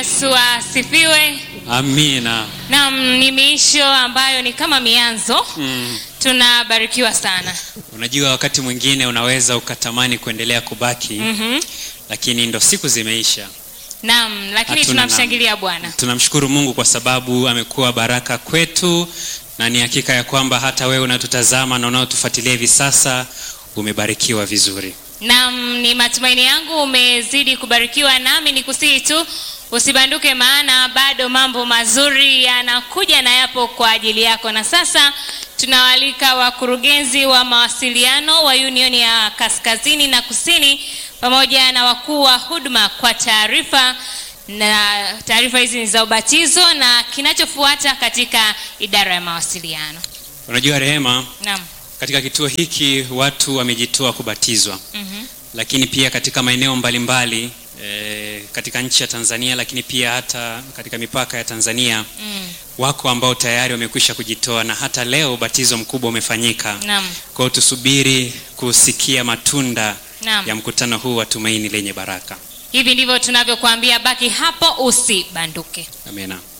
Yesu asifiwe. Amina. Naam, ni miisho ambayo ni kama mianzo. Mm. Tunabarikiwa sana. Unajua wakati mwingine unaweza ukatamani kuendelea kubaki Mhm. lakini ndo siku zimeisha. Naam, lakini Hatuna tunamshangilia Bwana. Tunamshukuru Mungu kwa sababu amekuwa baraka kwetu na ni hakika ya kwamba hata wewe unatutazama na unaotufuatilia hivi sasa umebarikiwa vizuri. Naam, ni matumaini yangu umezidi kubarikiwa, nami ni kusihi tu usibanduke, maana bado mambo mazuri yanakuja na yapo kwa ajili yako. Na sasa tunawaalika wakurugenzi wa mawasiliano wa Union ya Kaskazini na Kusini pamoja na wakuu wa huduma kwa taarifa na taarifa hizi ni za ubatizo na kinachofuata katika idara ya mawasiliano. Unajua Rehema, Naam. katika kituo hiki watu wamejitoa kubatizwa, Mhm. lakini pia katika maeneo mbalimbali e, katika nchi ya Tanzania, lakini pia hata katika mipaka ya Tanzania Mm. wako ambao tayari wamekwisha kujitoa na hata leo ubatizo mkubwa umefanyika. Naam. Kwa hiyo tusubiri kusikia matunda Naam. ya mkutano huu wa tumaini lenye baraka. Hivi ndivyo tunavyokuambia, baki hapo usibanduke. Amina.